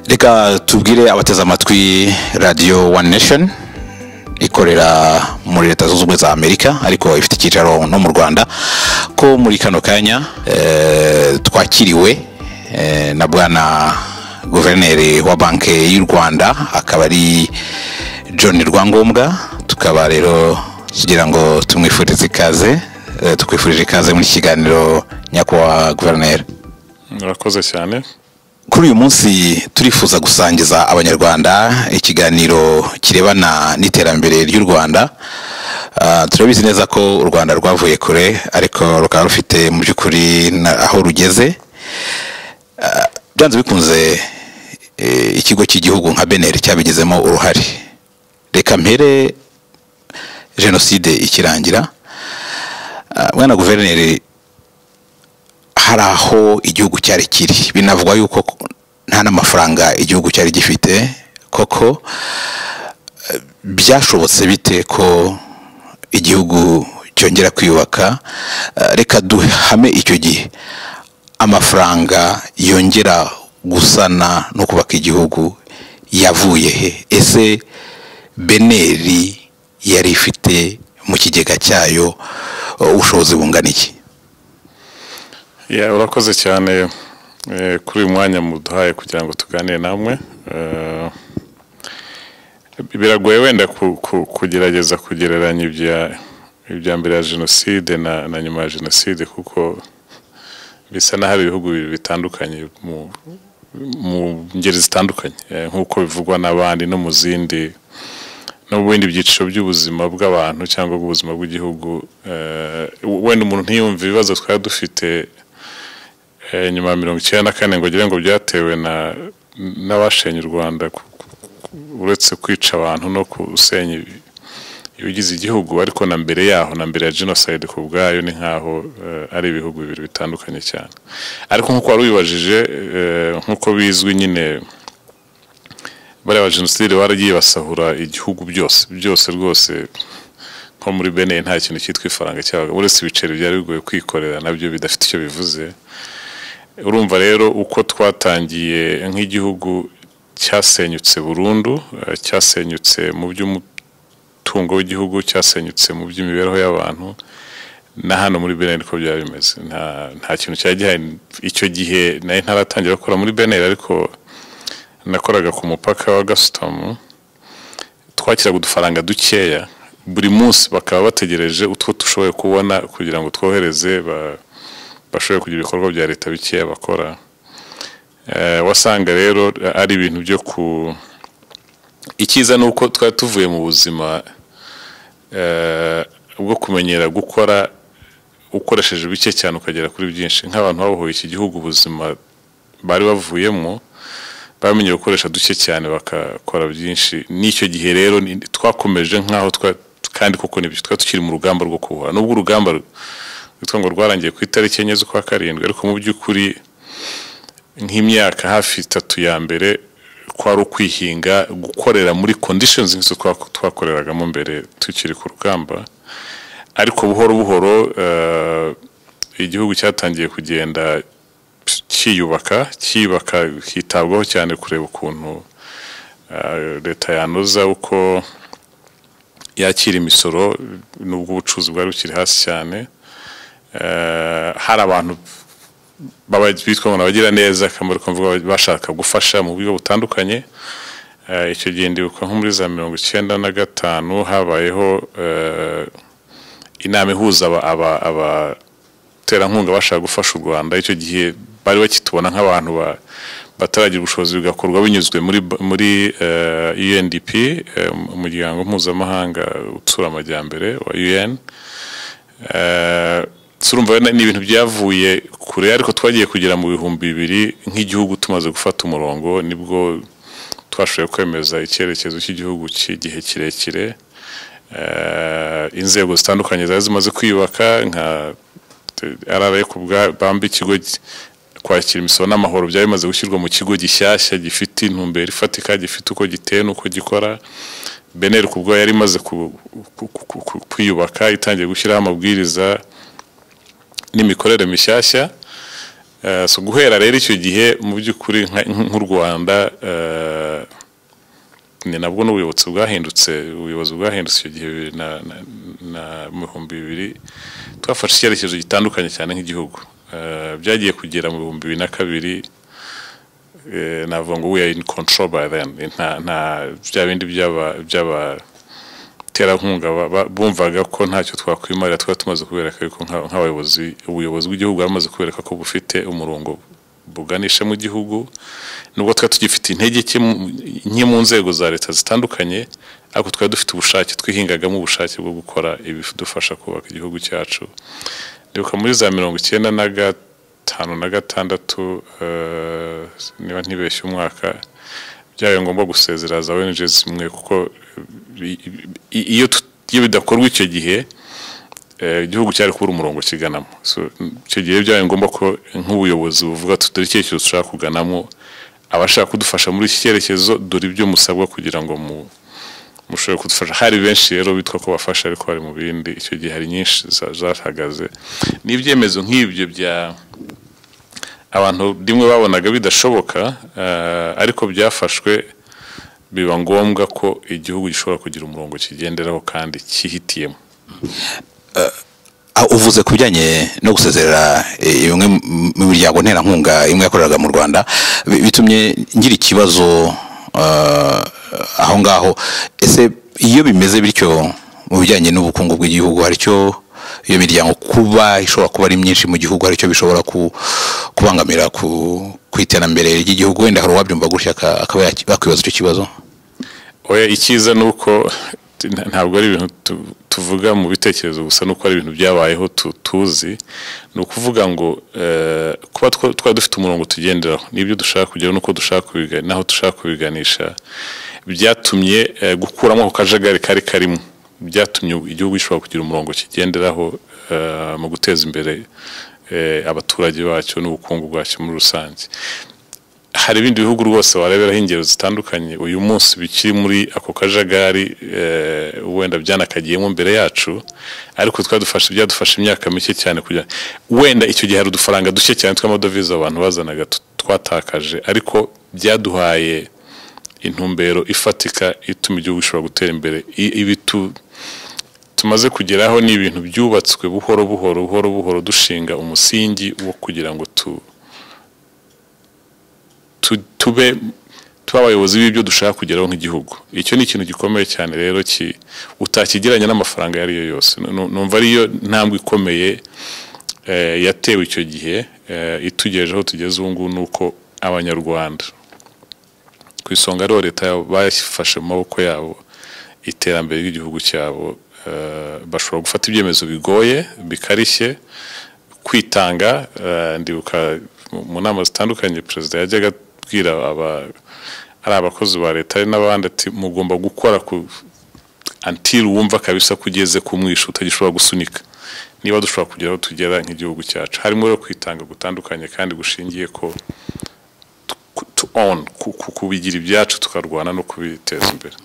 reka tubwire abateze amatwi radiyo wani nesheni ikorera muri leta zunze ubumwe za amerika ariko ifite icyicaro no mu rwanda ko muri kano kanya eh, twakiriwe eh, na bwana guverineri wa banki y'u rwanda akaba ari john rwangombwa tukaba rero kugira ngo tumwifurize ikaze eh, tukwifurije ikaze muri iki kiganiro nyakubahwa guverineri murakoze cyane kuri uyu munsi turifuza gusangiza abanyarwanda ikiganiro kirebana n'iterambere ry'u rwanda Ah, turabizi neza ko u rwanda rwavuye kure ariko rukaba rufite mu by'ukuri na- aho rugeze Ah, byanze bikunze eh, ikigo cy'igihugu nka beneri cyabigizemo uruhare reka mpere jenoside ikirangira Ah, bwana guverineri hari aho igihugu cyari kiri binavugwa yuko nta n'amafaranga igihugu cyari gifite koko eh, byashobotse bite ko igihugu cyongera kwiyubaka Eh, reka duhame icyo gihe amafaranga yongera gusana no kubaka igihugu yavuye he ese beneri yari ifite mu kigega cyayo eh, ubushobozi bungana iki Ya, urakoze cyane eh, kuri uyu mwanya muduhaye kugira ngo tuganire namwe Eh, biragoye wenda ku- ku- kugerageza kugereranya ibya- ibya mbere ya jenoside na na nyuma ya jenoside kuko bisa n'aho ari ibihugu bibiri bitandukanye mu- mu ngeri zitandukanye Eh, nk'uko bivugwa n'abandi no mu zindi no mu bindi byiciro by'ubuzima bw'abantu cyangwa bw'ubuzima bw'igihugu eh, wenda umuntu ntiyumve ibibazo twari dufite eh, nyuma ya mirongo icyenda na kane ngo agire ngo byatewe na n'abashenye u rwanda ku- ku- ku- uretse kwica abantu no gusenya ibi- ibigize igihugu ariko na mbere yaho na mbere ya jenoside ku bwayo ni nk'aho eh, ari ibihugu bibiri bitandukanye cyane ariko nk'uko wari ubibajije eh, nk'uko bizwi nyine bariya ba jenoside baragiye basahura igihugu byose byose rwose nko muri bene nta kintu cyitwa ifaranga cyabaga uretse ibiceri byari bigoye kwikorera nabyo bidafite icyo bivuze urumva rero uko twatangiye nk'igihugu cyasenyutse burundu eh, cyasenyutse mu by'umutungo w'igihugu cyasenyutse mu by'imibereho y'abantu na hano muri bene niko byaba bimeze nta nta kintu cyari gihari icyo gihe nari ntaratangira gukora muri bene ariko nakoraga ku mupaka wa gasutamu twakiraga udufaranga dukeya buri munsi bakaba bategereje utwo dushoboye kubona kugira ngo twohereze ba- bashobore kugira ibikorwa bya leta bikeya bakora Eh, wasanga rero ari ibintu byo ku icyiza ni uko twari tuvuye mu buzima eh, bwo kumenyera gukora ukoresheje bike cyane ukagera kuri byinshi nk'abantu babohoye iki gihugu ubuzima bari bavuyemo bamenye gukoresha duke cyane bakakora byinshi n'icyo gihe rero ni- twakomeje nk'aho twa- kandi koko nibyo twari tukiri mu rugamba rwo kubohora nubwo urugamba ru- rwitwa ngo rwarangiye ku itariki enye z'ukwa karindwi ariko mu by'ukuri nk'imyaka hafi itatu ya mbere kwari ukwihinga gukorera muri conditions nk'izo twa- twakoreragamo mbere tukiri ku rugamba ariko buhoro buhoro eh, igihugu cyatangiye kugenda cyiyubaka cyiyubaka kitabwaho cyane kureba ukuntu eh, leta yanoza uko yakira imisoro nubwo ubucuruzi bwari bukiri hasi cyane Eh, hari abantu baba- bitwa ngo abagira neza akamaro ko mvuga bashaka gufasha mu buryo butandukanye Eh, icyo gihe ndibuka nko muri za mirongo icyenda na gatanu habayeho eh, inama ihuza aba- aba- aba- abaterankunga bashaka gufasha u Rwanda icyo gihe bari bakitubona nk'abantu ba- bataragira ubushobozi bigakorwa binyuzwe muri muri eh, UNDP eh, umuryango mpuzamahanga utsura amajyambere wa UN Eh, turumva rero ni ibintu byavuye kure ariko twagiye kugera mu bihumbi bibiri nk'igihugu tumaze gufata umurongo nibwo twashoboye kwemeza icyerekezo cy'igihugu cy'igihe kirekire eh, inzego zitandukanye zari zimaze kwiyubaka nka RRA ku bwa- bambi ikigo gi- kwakira imisoro n'amahoro byari bimaze gushyirwa mu kigo gishyashya gifite intumbero ifatika gifite uko giteye n'uko gikora beneri ku bwayo yari imaze ku- ku- ku- ku- kwiyubaka itangiye gushyiraho amabwiriza n'imikorere mishyashya Eh, so guhera rero icyo gihe mu by'ukuri nka- nk'u rwanda eh, ni nabwo n'ubuyobozi bwahindutse ubuyobozi bwahindutse icyo gihe bibiri na na- na- mu bihumbi bibiri twafashe icyerekezo gitandukanye cyane nk'igihugu Eh, byagiye kugera mu bihumbi bibiri na kabiri eh, navuga ngo we are in control by then nta nta bya bindi by'aba by'aba abaterankunga ba- ba- bumvaga ko ntacyo twakwimarira twari tumaze kubereka yuko nka- nk'abayobozi ubuyobozi bw'igihugu bwari bumaze kubereka ko bufite umurongo buganisha mu gihugu nubwo twari tugifite intege nke mu- nke mu nzego za leta zitandukanye ariko twari dufite ubushake twihingagamo ubushake bwo gukora ibidufasha kubaka igihugu cyacu ndibuka muri za mirongo icyenda na gatanu na gatandatu eh, niba ntibeshye umwaka byabaye ngombwa gusezera za ONG zimwe kuko i- i- iyo tu- iyo bidakorwa icyo gihe eh, igihugu cyari kubura umurongo kiganamo so icyo gihe byabaye ngombwa ko nk'ubuyobozi buvuga ati dore icyerekezo dushaka kuganamo abashaka kudufasha muri iki cyerekezo dore ibyo musabwa kugira ngo mu mushobora kudufasha hari benshi rero bitwa ko bafasha ariko bari mu bindi icyo gihe hari nyinshi za- zahagaze n'ibyemezo nk'ibyo bya abantu rimwe babonaga bidashoboka eh, ariko byafashwe biba ngombwa ko igihugu gishobora kugira umurongo kigenderaho kandi cyihitiyemo Ah, uvuze ku bijyanye no gusezerera eh, imwe mu- mu miryango nterankunga imwe yakoreraga mu rwanda bi- bitumye ngira ikibazo ah, aho ngaho ese iyo bimeze bityo mu bijyanye n'ubukungu bw'igihugu hari icyo iyo miryango kuba ishobora kuba ari myinshi mu gihugu hari icyo bishobora ku- kubangamira ku ku iterambere ry'igihugu wenda hari uwabyumva gutya aka- akaba yaki- bakwibaza icyo kibazo oya icyiza ni uko nta- ntabwo ari ibintu tu- tuvuga mu bitekerezo gusa nuko ari ibintu byabayeho tu- tuzi ni ukuvuga ngo eh, kuba two- twari dufite umurongo tugenderaho n'ibyo dushaka kugeraho n'uko dushaka kubiga n'aho dushaka kubiganisha byatumye eh, gukuramo ako kajagari kari karimo byatumye igihugu gishobora kugira umurongo kigenderaho eh, mu guteza imbere eh, abaturage bacyo n'ubukungu bwacyo muri rusange hari ibindi bihugu rwose wareberaho ingero zitandukanye uyu munsi bikiri muri ako kajagari eh, wenda byanakagiyemo mbere yacu ariko twadufashe byadufashe imyaka mike cyane kugira wenda icyo gihe hari udufaranga duke cyane tw'amadovize abantu bazanaga tu- twatakaje ariko byaduhaye intumbero ifatika ituma igihugu gishobora gutera imbere I- ibi tu- tumaze kugeraho ni ibintu byubatswe buhoro buhoro buhoro buhoro dushinga umusingi wo kugira ngo tu tu- tube tube abayobozi b'ibyo dushaka kugeraho nk'igihugu icyo ni ikintu gikomeye cyane rero ki- utakigereranya n'amafaranga ayo ari yo yose Nu- nu- numva ariyo ntambwe ikomeye eh, yatewe icyo gihe eh, itugejeje aho tugeze ubu ngubu ni uko abanyarwanda ku isonga rero leta yabo bayifashe mu maboko yabo iterambere ry'igihugu cyabo eh, bashobora gufata ibyemezo bigoye bikarishye kwitanga eh, ndibuka mu- mu nama zitandukanye perezida yajyaga abwira aba ari abakozi ba leta ari n'abandi ati mugomba gukora ku until wumva kabisa ko ugeze ku mwisho utagishobora gusunika niba dushobora kugera aho tugera nk'igihugu cyacu harimo rero kwitanga gutandukanye kandi gushingiye ko ku- to own ku- ku- kubigira ibyacu tukarwana no kubiteza imbere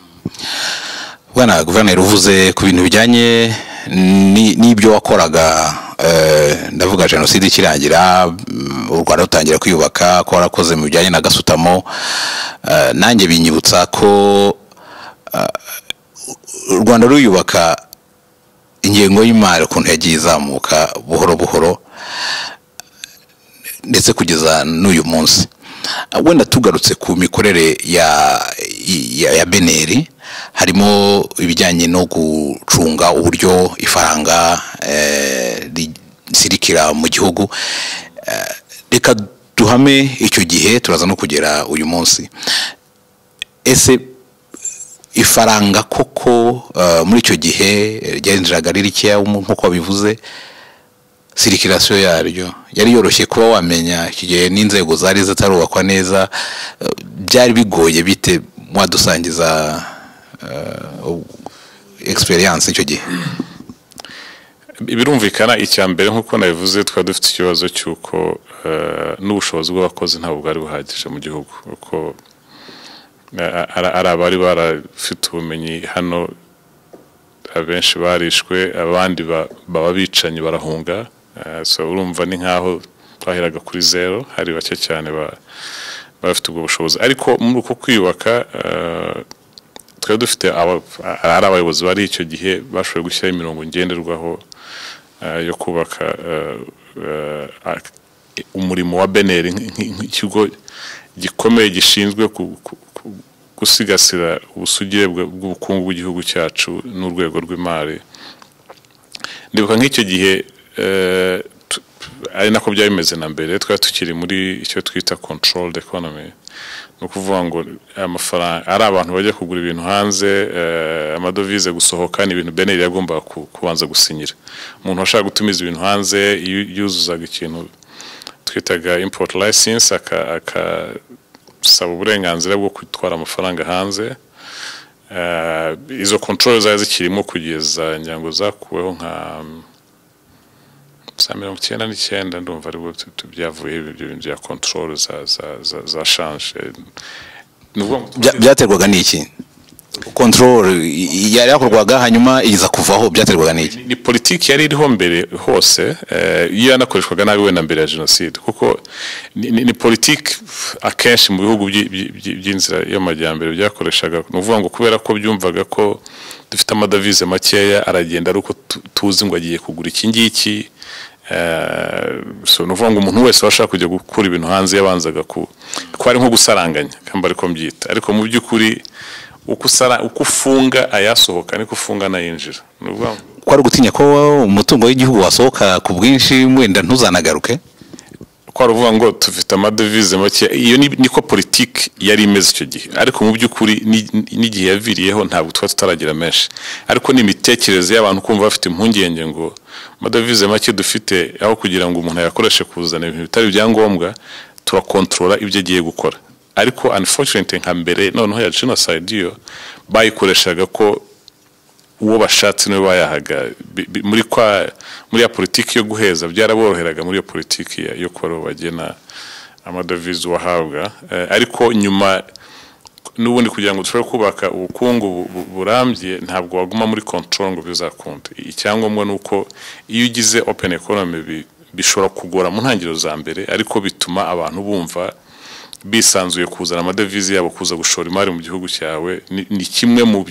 bwana guverineri uvuze ku bintu bijyanye ni- n'ibyo wakoraga eh, ndavuga jenoside ikirangira mm, u rwanda rutangira kwiyubaka ko warakoze mu bijyanye na gasutamo eh, nanjye binyibutsa ko eh, u rwanda ruyubaka ingengo y'imari ukuntu yagiye izamuka buhoro buhoro ndetse kugeza n'uyu munsi wenda tugarutse ku mikorere ya ya, ya beneri harimo ibijyanye no gucunga uburyo ifaranga eh, risirikira mu gihugu Eh, reka duhame icyo gihe turaza no kugera uyu munsi ese ifaranga koko eh, muri icyo gihe eh, ryarinjiraga ari rikeya nk'uko wabivuze sirikirasiyo yaryo yari yoroshye kuba wamenya iki gihe n'inzego zari zitarubakwa neza eh, byari bigoye bite mwadusangiza egisperiyanse icyo gihe birumvikana icya mbere nk'uko nabivuze twari dufite ikibazo cy'uko eh, n'ubushobozi bw'abakozi ntabwo bwari buhagije mu gihugu kuko eh, ari ari abari barafite ubumenyi hano abenshi barishwe abandi ba- baba bicanyi barahunga Eh, so urumva ni nk'aho twaheraga kuri zero hari bake cyane bafite ubwo bushobozi ariko muri uko kwiyubaka twari dufite ari abayobozi bari icyo gihe bashoboye gushyiraho imirongo ngenderwaho yo kubaka umurimo wa beneri nk'ikigo gikomeye gishinzwe gusigasira ubusugire bw'ubukungu bw'igihugu cyacu n'urwego rw'imari ndibuka nk'icyo gihe ari nako byari bimeze na mbere twari tukiri muri icyo twita controlled economy ni ukuvuga ngo amafaranga ari abantu bajya kugura ibintu hanze amadovize gusohoka ni ibintu beneri yagombaga kubanza gusinyira umuntu washaka gutumiza ibintu hanze yuzuzaga ikintu twitaga import license akasaba uburenganzira bwo gutwara amafaranga hanze izo control zari zikirimo kugeza ngira zakuweho nka za mirongo icyenda n'icyenda ndumva aribwo byavuye ibyo bintu bya control za shanje byaterwaga n'iki control yari yakorwaga hanyuma iza kuvaho byaterwaga n'iki ni politiki yari iriho mbere hose iyo yanakoreshwaga nabi wenda mbere ya jenoside kuko ni politiki akenshi mu bihugu by'inzira y'amajyambere byakoreshaga ni ukuvuga ngo kubera ko byumvaga ko dufite amadovize makeya aragenda ari uko tuzi ngo agiye kugura iki ngiki ni ukuvuga ngo umuntu wese washaka kujya gukura ibintu hanze yabanzaga ko ari nko gusaranganya kamba ariko mbyita ariko mu by'ukuri uko ufunga ayasohoka niko ufunga n'ayinjira ni ukuvuga ngo ko ari ugutinya ko umutungo w'igihugu wasohoka ku bwinshi wenda ntuzanagaruke ko ari ukuvuga ngo tufite amadevize make iyo niko politiki yari imeze icyo gihe ariko mu by'ukuri n'igihe yaviriyeho ntabwo tuba tutaragira menshi ariko n'imitekerereze y'abantu kumva bafite impungenge ngo amadovize make dufite aho kugira ngo umuntu ayakoreshe kuzana ibintu bitari ibyangombwa turakontorora ibyo agiye gukora ariko unfortunately nka mbere noneho ya genocide iyo bayikoreshaga ko uwo bashatse niwe bayahaga muri kwa muri ya politiki yo guheza byaraboroheraga muri iyo politiki yo kuba bagena amadovize uwahabwa ariko nyuma n'ubundi kugira ngo dushobore kubaka ubukungu burambye ntabwo waguma muri control ngo bizakunda icyangombwa ni uko iyo ugize open economy bishobora kugora mu ntangiriro za mbere ariko bituma abantu bumva bisanzuye kuzana amadovize yabo kuza gushora imari mu gihugu cyawe ni kimwe mu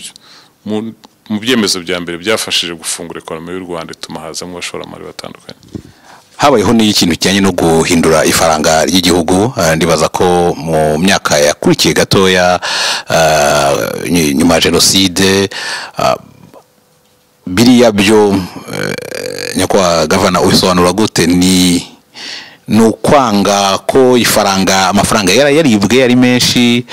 mu byemezo bya mbere byafashije gufungura ekonomi y'u Rwanda ituma hazamo abashoramari batandukanye habayeho n'ikintu kijyanye no guhindura ifaranga ry'igihugu ndibaza ko mu myaka yakurikiye gatoya nyuma ya jenoside biriya byo nyakubahwa gavana ubisobanura gute ni ni ukwanga ko ifaranga amafaranga yaribwe yari menshi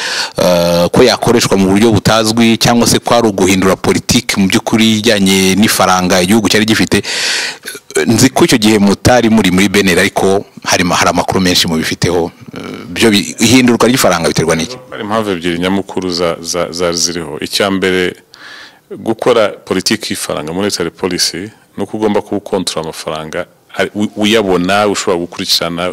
ko yakoreshwa mu buryo butazwi cyangwa se ko ari uguhindura politiki mu by'ukuri ijyanye n'ifaranga igihugu cyari gifite nzi ko icyo gihe mutari muri muri beneri ariko hari amakuru menshi mubifiteho byo ihindurwa ry'ifaranga biterwa n'iki hari impamvu ebyiri nyamukuru zari ziriho icya mbere gukora politiki y'ifaranga monetary policy ni uko ugomba kuwukontorora amafaranga uyabona ushobora gukurikirana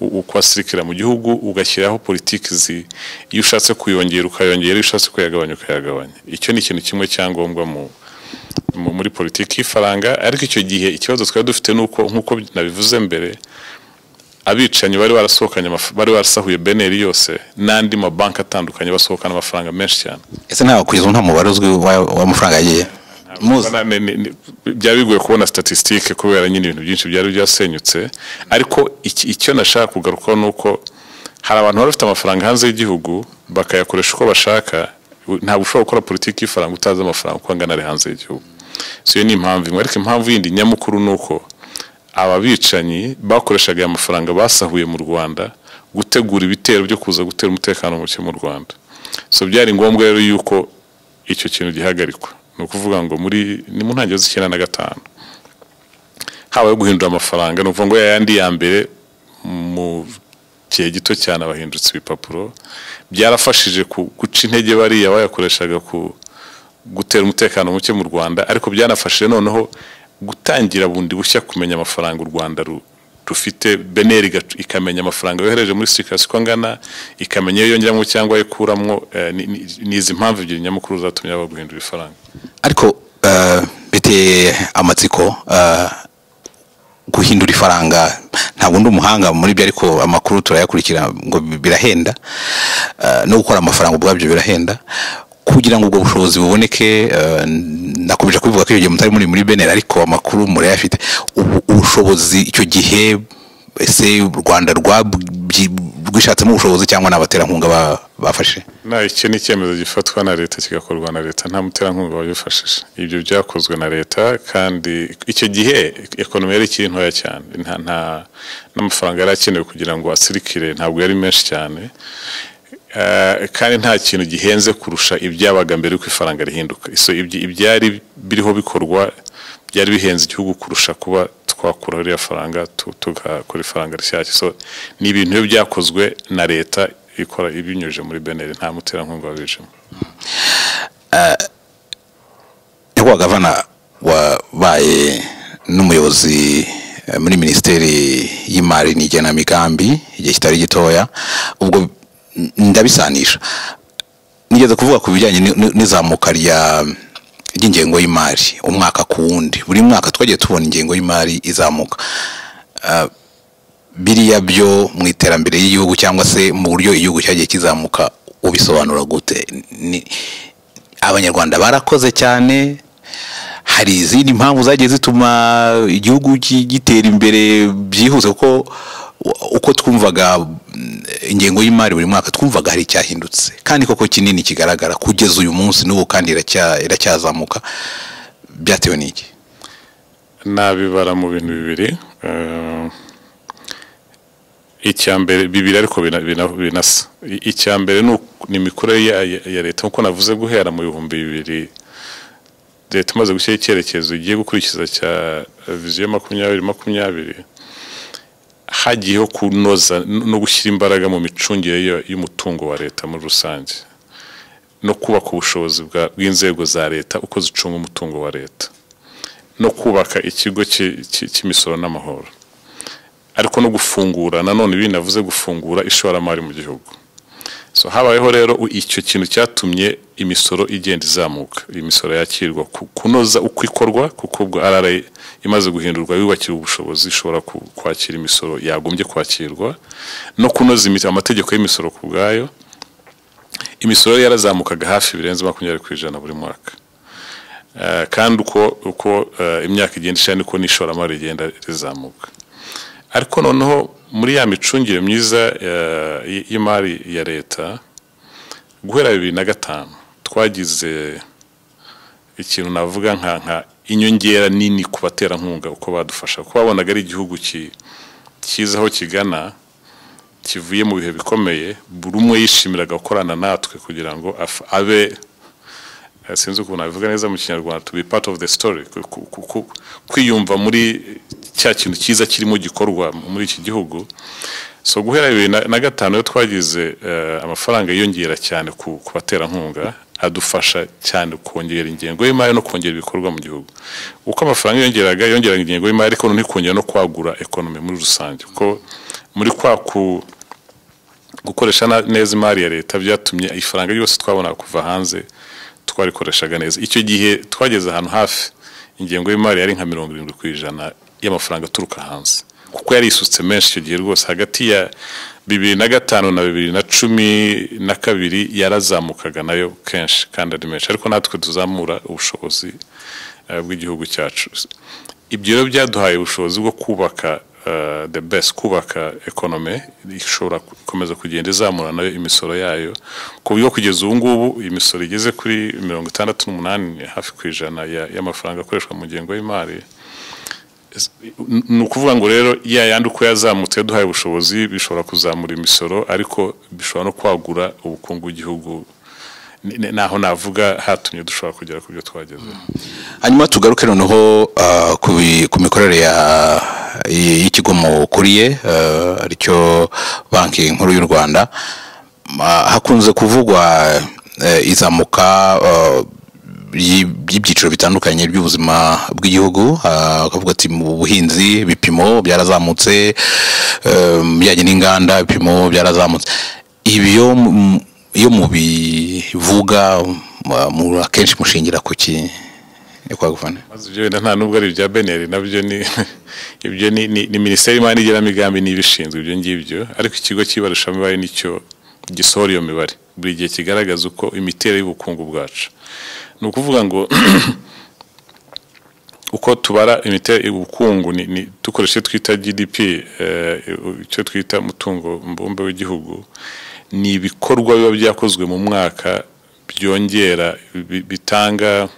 uko asirikira mu gihugu ugashyiraho politiki zi iyo ushatse kuyongera ukayongera iyo ushatse kuyagabanya ukayagabanya icyo ni ikintu kimwe cyangombwa mu muri politiki y'ifaranga ariko icyo gihe ikibazo twari dufite ni uko nk'uko nabivuze mbere abicanyi bari barasohokanye bari barasahuye beneri yose n'andi mabanki atandukanye basohokana amafaranga menshi cyane ese ntabwo kugeza nta mubare uzwi w'amafaranga yagiye byari bigoye kubona statisitike kubera nyine ibintu byinshi byari byasenyutse ariko icyo nashaka kugarukaho ni uko hari abantu bari bafite amafaranga hanze y'igihugu bakayakoresha uko bashaka ntabwo ushobora gukora politiki y'ifaranga utazi amafaranga uko angana ari hanze y'igihugu si iyo ni impamvu imwe ariko impamvu yindi nyamukuru ni uko aba bicanyi bakoreshaga aya mafaranga basahuye mu rwanda gutegura ibitero byo kuza gutera umutekano muke mu rwanda so byari ngombwa rero yuko icyo kintu gihagarikwa ni ukuvuga ngo muri ni mu ntangiriro z'icyenda na gatanu habaye guhindura amafaranga ni ukuvuga ngo yayandi ya mbere mu gihe gito cyane abahindutse ibipapuro byarafashije guca intege bariya bayakoreshaga ku gutera umutekano muke mu rwanda ariko byanafashije noneho gutangira bundi bushya kumenya amafaranga u rwanda rufite beneri ikamenya amafaranga yohereje muri sirikasi uko angana ikamenya iyo yongeramo cyangwa ayo ikuramo ni izi mpamvu ebyiri nyamukuru zatumye baba guhindura ifaranga ariko biteye amatsiko guhindura ifaranga ntabwo ndi umuhanga muri byo ariko amakuru turayakurikira ngo birahenda no gukora amafaranga ubwabyo birahenda kugira ngo ubwo bushobozi buboneke nakomeje kubivuga ko icyo gihe mutari muri muri benera ariko amakuru murayafite ubushobozi icyo gihe ese u rwanda rwishatsemo ubushobozi cyangwa ni abaterankunga bafashe nta iki ni icyemezo gifatwa na leta kigakorwa na leta nta muterankunga wabifashije ibyo byakozwe na leta kandi icyo gihe ekonomi yari ikiri ntoya cyane n'amafaranga yari akenewe kugira ngo asirikire ntabwo yari menshi cyane kandi nta kintu gihenze kurusha ibyabaga mbere y'uko ifaranga rihinduka ibyari biriho bikorwa byari bihenze igihugu kurusha kuba twakuraho iriya faranga tugakora ifaranga rishyashya so ni ibintu iyo byakozwe na leta ikora ibinyujije muri beneri nta muterankunga wabijemo nyakubahwa gavana wabaye n'umuyobozi muri minisiteri y'imari n'igenamigambi igihe kitari gitoya ubwo ndabisanisha nigeze kuvuga ku bijyanye n'izamuka rya ry'ingengo y'imari umwaka ku wundi buri mwaka twagiye tubona ingengo y'imari izamuka biriya byo mu iterambere ry'igihugu cyangwa se mu buryo igihugu cyagiye kizamuka ubisobanura gute abanyarwanda barakoze cyane hari izindi mpamvu zagiye zituma igihugu gitera imbere byihuse kuko uko twumvaga ingengo y'imari buri mwaka twumvaga hari icyahindutse kandi koko kinini kigaragara kugeza uyu munsi n'ubu kandi iracyazamuka byatewe n'iki nabibara mu bintu bibiri icya mbere bibiri ariko binasa icya mbere ni imikorere ya leta nk'uko navuze guhera mu bihumbi bibiri leta imaze gushyiraho icyerekezo igiye gukurikiza cya viziyo makumyabiri makumyabiri hagiyeho kunoza no gushyira imbaraga mu micungire y'umutungo wa leta muri rusange no kubaka ubushobozi bw'inzego za leta uko zicunga umutungo wa leta no kubaka ikigo cy'imisoro n'amahoro ariko no gufungura nanone ibi navuze gufungura ishoramari mu gihugu so habayeho rero icyo kintu cyatumye imisoro igenda izamuka imisoro yakirwa kunoza uko ikorwa kuko ubwo rra imaze guhindurwa yubakira ubushobozi ishobora kwakira imisoro yagombye kwakirwa no kunoza amategeko y'imisoro ku bwayo imisoro yarazamukaga hafi birenze makumyabiri ku ijana buri mwaka kandi uko imyaka igenda ishira niko n'ishoramari rigenda rizamuka ariko noneho muri ya micungire myiza y'imari ya leta guhera bibiri na gatanu twagize ikintu navuga nka nka inyongera nini ku baterankunga uko badufasha kuko babonaga ari igihugu cyiza aho kigana kivuye mu bihe bikomeye buri umwe yishimiraga gukorana natwe kugira ngo abe sinzi ukuntu nabivuga neza mu kinyarwanda to be part of the story kwiyumva muri cya kintu cyiza kirimo gikorwa muri iki gihugu so guhera bibiri na gatanu iyo twagize amafaranga yiyongera cyane ku baterankunga adufasha cyane kongera ingengo y'imari no kongera ibikorwa mu gihugu uko amafaranga yongeraga yongeraga ingengo y'imari ariko ntikongera no kwagura ekonomi muri rusange kuko muri kwa ku gukoresha neza imari ya leta byatumye ifaranga ryose twabona kuva hanze twarikoreshaga neza icyo gihe twageze ahantu hafi ingengo y'imari yari nka mirongo irindwi ku ijana y'amafaranga aturuka hanze kuko yari isutse menshi icyo gihe rwose hagati ya bibiri na gatanu na bibiri na cumi na kabiri yarazamukaga nayo kenshi kandi ari menshi ariko natwe tuzamura ubushobozi bw'igihugu cyacu ibyo rero byaduhaye ubushobozi bwo kubaka the best kubaka ekonome ishobora gukomeza kugenda izamura nayo imisoro yayo ku buryo kugeza ubu ngubu imisoro igeze kuri mirongo itandatu n'umunani hafi ku ijana y'amafaranga akoreshwa mu ngengo y'imari ni ukuvuga ngo rero ya yandi uko yazamutse yaduhaye ubushobozi bishobora kuzamura imisoro ariko bishobora no kwagura ubukungu bw'igihugu naho navuga hatumye dushobora kugera ku byo twagezeho hanyuma tugaruke noneho ku mikorere y'ikigo mukuriye aricyo banki nkuru y'u rwanda hakunze kuvugwa izamuka by'ibyiciro bitandukanye by'ubuzima bw'igihugu akavuga ati mu buhinzi ibipimo byarazamutse bijyanye n'inganda ibipimo byarazamutse ibyo iyo mubivuga akenshi mushingira ku ki ni kwa guvana maze ibyo wenda nta nubwo ari ibya beneri nabyo ni ibyo ni ni ni minisiteri y'imari n'igenamigambi niba ishinzwe ibyo ngibyo ariko ikigo cy'ibarushamibare nicyo gisohora iyo mibare buri gihe kigaragaza uko imiterere y'ubukungu bwacu ni ukuvuga ngo uko tubara imiterere ubukungu ni- ni- dukoresha icyo twita GDP eh, icyo twita umutungo mbumbe w'igihugu ni ibikorwa biba byakozwe mu mwaka byongera bi- bitanga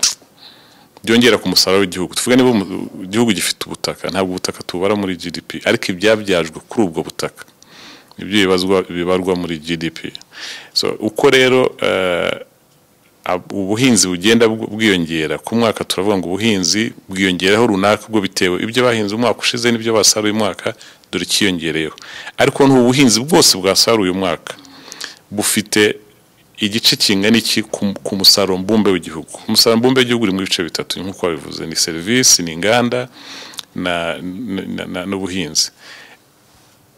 byongera ku musaruro w'igihugu tuvuge niba umu- igihugu gifite ubutaka ntabwo ubutaka tubara muri GDP ariko ibyabyajwe kuri ubwo butaka nibyo bibazwa bibarwa muri GDP so uko rero eh, ab- ubuhinzi bugenda bw- bwiyongera ku mwaka turavuga ngo ubuhinzi bwiyongeraho runaka ubwo bitewe ibyo bahinze umwaka ushize n'ibyo basaruye umwaka dore ikiyongereyeho ariko n'ubuhinzi bwose bwasaruye umwaka bufite igice kingana iki ku- ku musaruro mbumbe w'igihugu umusaruro mbumbe w'igihugu uri mu bice bitatu nk'uko babivuze ni serivisi ni inganda na- na- na- na- n'ubuhinzi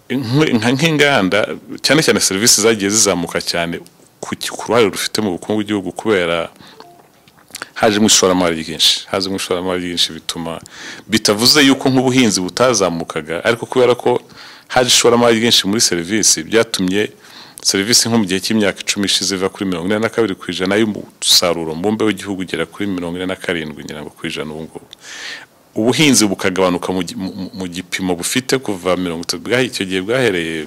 Inkwi- nka nk'inganda cyane cyane serivisi zagiye zizamuka cyane ku ki- ku ruhare rufite mu bukungu bw'igihugu kubera hajemo ishoramari ryinshi hajemo ishoramari ryinshi bituma bitavuze yuko nk'ubuhinzi butazamukaga ariko kubera ko haje ishoramari ryinshi muri serivisi byatumye serivisi nko mu gihe cy'imyaka icumi ishize iva kuri mirongo ine na kabiri ku ijana y'umusaruro mbumbe w'igihugu ugera kuri mirongo ine na karindwi ngira ngo ku ijana ubu ngubu ubuhinzi bukagabanuka mu gi- mu- mu- mu gipimo bufite kuva mirongo itatu bwahe- icyo gihe bwahereye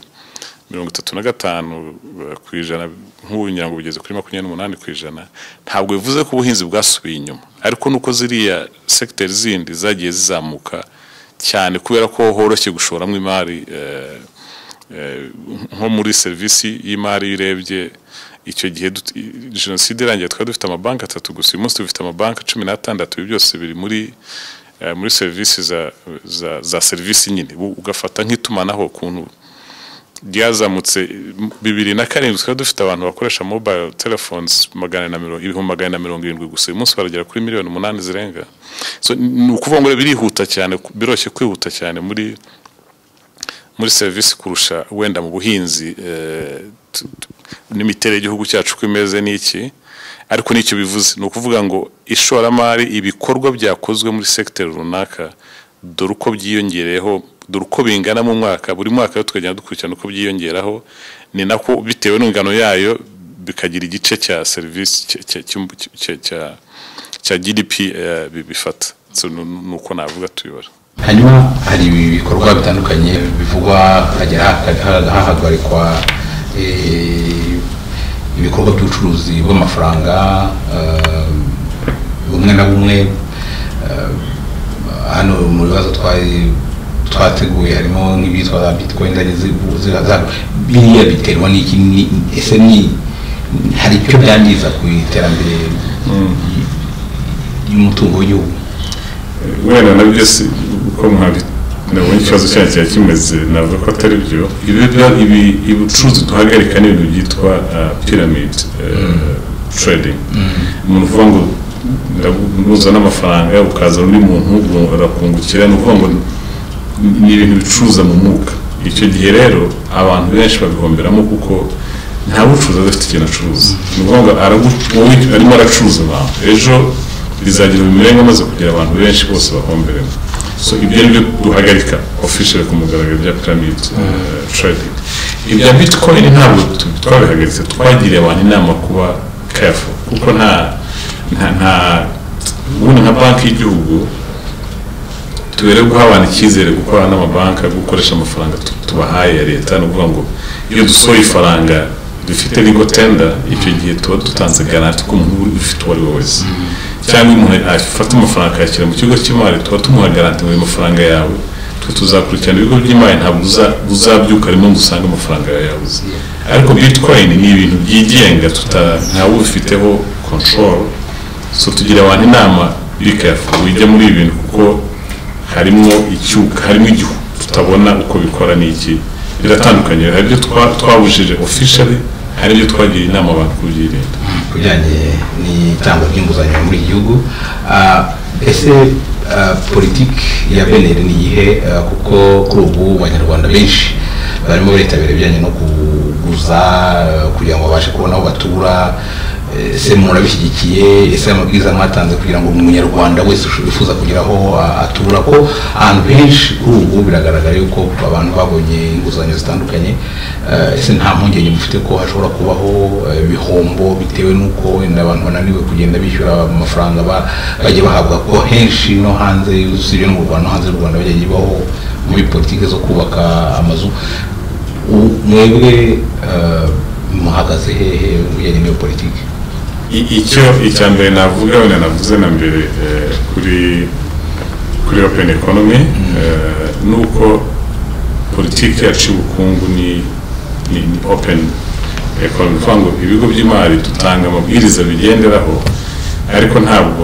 mirongo itatu na gatanu eh, ku ijana nk'ubu ngira ngo bugeze kuri makumyabiri n'umunani ku ijana ntabwo bivuze ko ubuhinzi bwasubiye inyuma ariko nuko ziriya segiteri zindi zagiye zizamuka cyane kubera ko horoshye gushoramo imari eh, eh, nko muri serivisi y'imari iyo urebye icyo gihe dut- i- jenoside irangiye twari dufite amabanki atatu gusa uyu munsi dufite amabanki cumi n'atandatu ibi byose biri muri eh, muri serivisi za, za, za serivisi nyine U- ugafata nk'itumanaho ukuntu ryazamutse m- bibiri na karindwi twari dufite abantu bakoresha mobile telephones magana na mirongo ibihumbi magana na mirongo irindwi gusa uyu munsi baragera kuri miliyoni umunani zirenga so, ni ukuvuga ngo rero birihuta cyane ku- biroroshye kwihuta cyane muri muri serivisi kurusha wenda mu buhinzi eh, tu- tu- n'imiterere y'igihugu cyacu uko imeze n'iki ariko n'icyo bivuze ni ukuvuga ngo ishoramari ibikorwa byakozwe muri sekiteri runaka dore uko byiyongereyeho dore uko bingana mu mwaka buri mwaka rero tukagenda dukurikirana uko byiyongeraho ni nako bitewe n'ingano yayo bikagira igice cya serivisi cya- cya- cy'um- cya- cya- cya GDP eh, bi- bifata So, ni ni uko navuga tuyobora hanyuma hari ibikorwa bitandukanye bivugwa hakajya haka- hahagarikwa eh, ibikorwa by'ubucuruzi bw'amafaranga eh, bumwe na bumwe eh, hano mu bibazo twari twateguye harimo nk'ibyitwa za bitcoin zagiye zivu- ziva- za- biriya biterwa n'iki ni- ese ni hari icyo byangiza ku iterambere ry'umutungo w'igihugu wenda nabyo si uko muhabi nabonye ikibazo cyanjye kiba kimeze navuga ko atari byo ibi byo- ibi ubucuruzi duhagarika ni ibintu byitwa ah, pyramid eh, trading umuntu uvuga ngo nduzana n'amafaranga ukaza undi muntu ngo arakungukira ni ukuvuga ngo ni- ni ibintu bicuruza mu mwuka icyo gihe rero abantu benshi babihomberamo kuko nta bucuruzi aba afite ikintu acuruza ni ukuvuga ngo aragu- wowe arimo aracuruza abantu ejo rizagira imibereho amaze kugira abantu benshi bose bahomberemo so ibyo ni byo duhagarika official ku mugaragaro bya pyramid eh, trading ibya bitcoin ntabwo tu- twabihagaritse twagiriye abantu inama kuba careful kuko nta nta nta ubundi nka banki y'igihugu tubere guha abantu icyizere gukorana n'amabanki gukoresha amafaranga tu- tubahaye ya leta ni ukuvuga ngo iyo dusohoye ifaranga dufite ligo tenda icyo gihe tuba dutanze garanti ko umuntu ufite uwo ari we wese cyangwa iyo umuntu afata amafaranga akayashyira mu kigo cy'imari tuba tumuha garanti ngo ayo mafaranga yawe twe tuzakurikirana ibigo by'imari ntabwo uza- uzabyuka rimwe ngo usange amafaranga yawe yabuze ariko bitcoin ni ibintu byigenga tuta- ntawe ubifiteho control so tugira abantu inama bikafu wijya muri ibi bintu kuko harimo icyuka harimo igihu tutabona uko bikora n'iki biratandukanye hari ibyo twa- twabujije officially hari ibyo twagira inama abantu kubyirinda ku bijyanye n'itangwa ry'inguzanyo muri iki gihugu Ah, ese ah, politiki ya beneri ni iyihe Ah, kuko kuri ubu abanyarwanda benshi barimo baritabira ibijyanye no kuguza eh, kugira ngo babashe kubona aho batura ese murabishyigikiye ese amabwiriza mwatanze kugira ngo umunyarwanda wese wifuza kugira aho atura ko ahantu henshi kuri ubu biragaragara yuko abantu babonye inguzanyo zitandukanye eh, ese nta mpungenge mufite ko hashobora kubaho eh, ibihombo bitewe n'uko wenda abantu bananiwe kugenda bishyura amafaranga ba- bajya bahabwa ko henshi no hanze usibye no mu rwanda no hanze y'u rwanda bajya baho muri politiki zo kubaka amazu U- mwebwe eh, muhagaze hehe mu bijyanye n'iyo politiki I- icyo icya mbere navuga wenda navuze na mbere eh, kuri kuri open economy eh, ni uko politiki yacu y'ubukungu ni ni ni open economy kuvuga ngo ibigo by'imari dutanga amabwiriza bigenderaho ariko ntabwo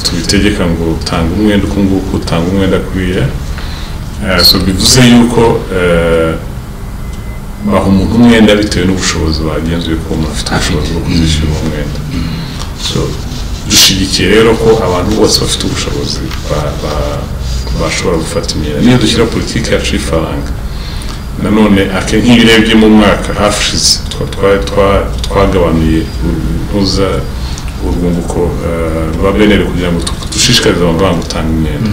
tubitegeka ngo tanga umwenda uku nguku utanga umwenda kuriya Eh, so bivuze yuko eh, baha umuntu umwenda bitewe n'ubushobozi bagenzuye ko umuntu afite ubushobozi bwo kuzishyura uwo mwenda so dushyigikiye rero ko abantu bose bafite ubushobozi ba- ba- bashobora gufata imyenda niyo dushyira politiki yacu y'ifaranga nanone ake nk'iyo urebye mu mwaka hafi ushize twa- twa- twa- twagabanuye uruza urwunguko eh, rwa beneri kugira ngo tu- dushishikarize amabanki gutanga imyenda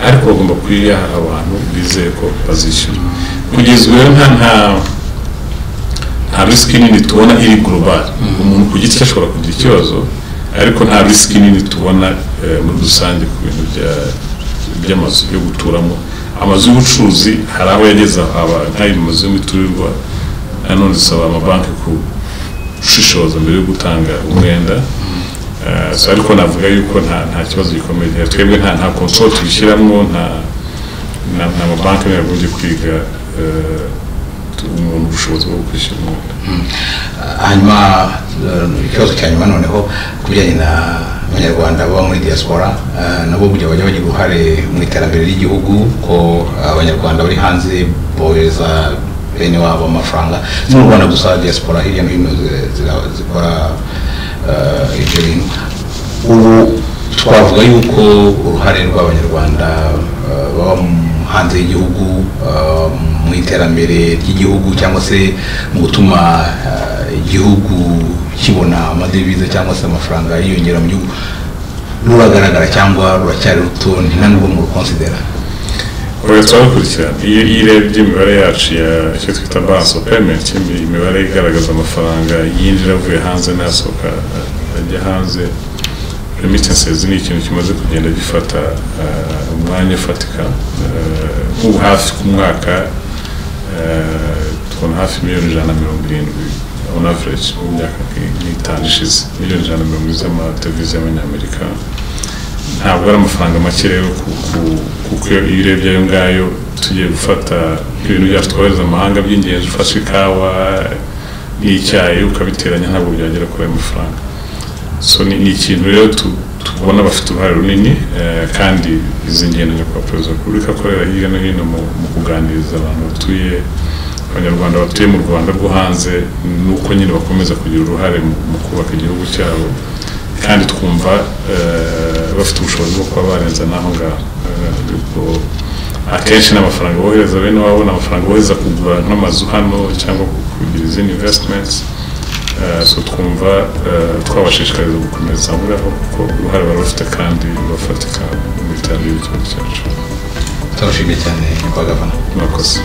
ariko bagomba kuyiha abantu bizeye ko bazishyura kugeza ubu rero nta nta nta risiki nini tubona iri global umuntu ku giti cye ashobora kugira ikibazo ariko nta risiki nini tubona eh, muri rusange ku bintu bya- by'amazu yo guturamo amazu y'ubucuruzi hari aho yageza aba nk'ayo mazu y'imiturirwa nanone zisaba amabanki gushishoza mbere yo gutanga umwenda Eh, so ariko navuga yuko nta nta kibazo gikomeye gihari. twebwe nta nta konsoro tubishyiramo nta nta nta mabanki yagombye kwiga eh, umuntu ubushobozi bwo kwishyura umwenda hanyuma eh, ikibazo cya nyuma noneho ku bijyanye na abanyarwanda baba muri diaspora eh, nabo burya bajya bagira uruhare mu iterambere ry'igihugu ko abanyarwanda bari hanze bohereza bene wabo amafaranga si mu rwanda gusa diaspora hirya no hino zi- zira- zikora eh, ibyo bintu ubu twavuga yuko uruhare rw'abanyarwanda eh, baba mu- hanze y'igihugu eh, mu iterambere ry'igihugu cyangwa se mu gutuma eh, igihugu kibona amadevize cyangwa se amafaranga yiyongera mu gihugu ruragaragara cyangwa ruracyari ruto nta nubwo mu rukonsidera oya turabikurikirana iyo iyo urebye imibare yacu ya icyo twita balance of payment imi- imibare igaragaza amafaranga yinjira avuye hanze n'asohoka eh, ajya hanze remittances ni ikintu kimaze kugenda gifata eh, umwanya ufatika Eh, nk'ubu hafi ku mwaka eh, tubona hafi miliyoni ijana na mirongo irindwi on average mu myaka nk- nk'itanu ishize miliyoni ijana na mirongo irindwi z'amadevize y'abanyamerika ntabwo ari amafaranga make rero ku- ku- kuko iyo iyo urebye ayo ngayo tugiye gufata ibintu byacu twohereza amahanga by'ingenzi ufashe ikawa n'icyayi ukabiteranya ntabwo byagera kuri ayo mafaranga so ni ni ikintu rero tu- tubona bafite uruhare runini eh, kandi izi ngendo nyakubahwa perezida wa repubulika akorera hirya no hino mu mu kuganiriza abantu batuye abanyarwanda batuye mu rwanda rwo hanze ni uko nyine bakomeza kugira uruhare mu mu kubaka igihugu cyabo kandi twumva eh, bafite ubushobozi bwo kuba barenza n'aho ngaho Eh, ubwo akenshi n'amafaranga bohereza bene wabo ni amafaranga bohereza kugura nk'amazu hano cyangwa kugira izindi investments Eh, so twumva eh, twabashishikariza gukomeza aho ngaho kuko uruhare bari bafite kandi bafatika mu iterambere ry'igihugu cyacu turabashimiye cyane bagavana murakoze